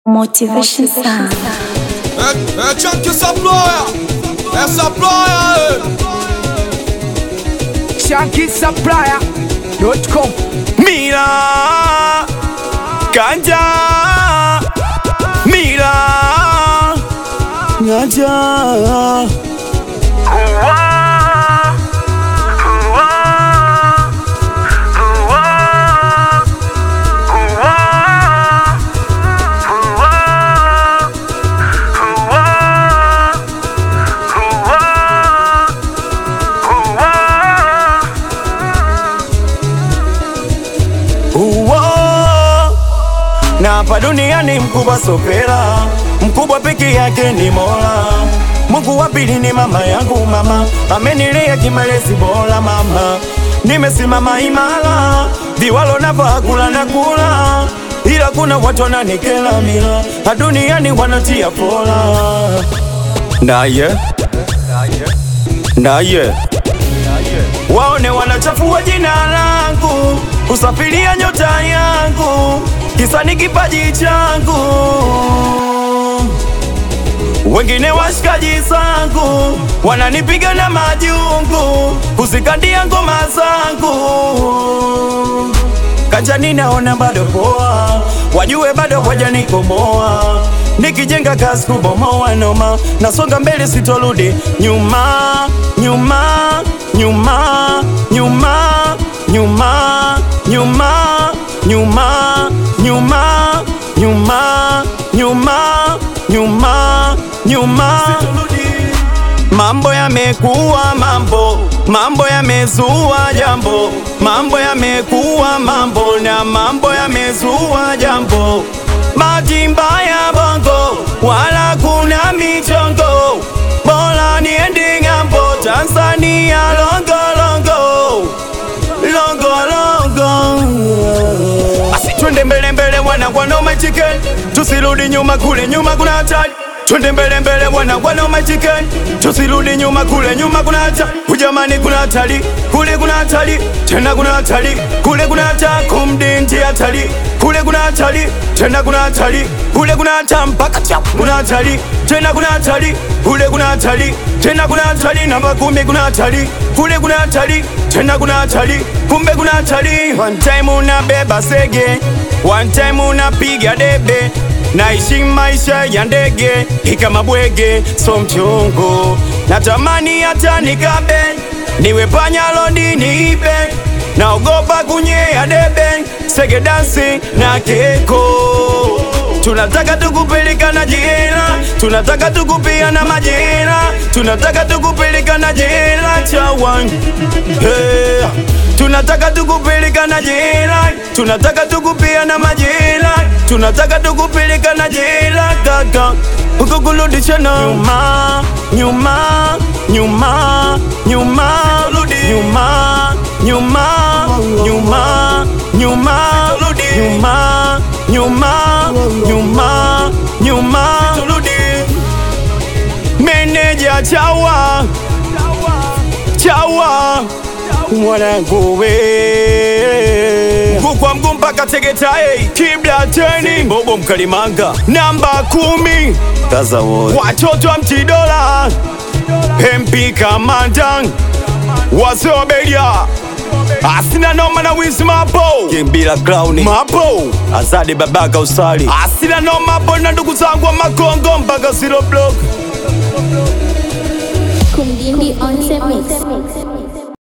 Motivation Sound. É, é tchan que essa ploia, essa ploia, ShankySupplier.com Mira, ganja, mira, ganja. Uwo, na hapa duniani mkubwa sopera, mkubwa peke yake ni Mola. Mungu wa pili ni mama yangu, mama amenilea kimalezi bora, mama nimesimama imara, viwalo navaa kula na kula, ila kuna watu wananikela mila, na duniani wanatia pola. Naye naye waone wanachafua jina langu, kusafiria nyota yangu, kisa ni kipaji changu. Wengine washikaji zangu wananipiga na majungu, kuzikandia ngoma zangu. Kanjani naona bado poa, wajue bado wajanikomoa. Nikijenga kazi kubomoa noma, nasonga mbele sitorudi nyuma, nyuma, nyuma, nyuma, nyuma, nyuma, nyuma, nyuma, nyuma, nyuma, nyuma, nyuma. Mambo yamekuwa mambo, mambo yamezua jambo, mambo yamekuwa mambo na mambo yamezua jambo. Bahati mbaya bongo, wala kuna michongo, bora niende ng'ambo, Tanzania longo longo, longo longo. Basi twende mbele mbele, wana wana chicken, tusirudi nyuma, kule nyuma kuna hatari. Twende mbele mbele, wana wana chicken, tusirudi nyuma, kule nyuma kuna hatari. Ujamani kuna hatari, kule kuna hatari, tena kuna hatari, kule kuna hatari, kumdinti hatari, kule kuna hatari, tena kuna hatari, kule kuna hatari, mpaka chapu kuna hatari, tena kuna hatari, kule kuna hatari, tena kuna hatari, namba kumi kuna hatari, kule kuna hatari, tena kuna hatari, kumbe kuna hatari. One time unabeba sege, one time unapiga debe naishi maisha ya ndege ikama bwege so mchongo natamani hata nikabe niwe panyalodi niibe naogopa kunyea debe sege dansi na keko tunataka tukupeleka na jela tunataka tukupia na majela tunataka tukupeleka na jela chawan hey. tunataka tukupeleka na jela tunataka tukupia na majela tunataka tukupeleka na jela kaka ukukurudisha na nyuma nyuma nyuma nyuma nyuma nyuma nyuma nyuma nyuma nyuma nyuma nyuma meneja chawa chawa mwanangu we kukwa mguu mpaka tegetae kibla teni bobo mkalimanga namba kumi kaza wote watoto wa mtidola MP kamanda wasobelia asina noma na wizi mapo kimbila crown mapo azade babaka usali asina noma hapo na ndugu zangu wa makongo mpaka zero block Kumdindi on the mix.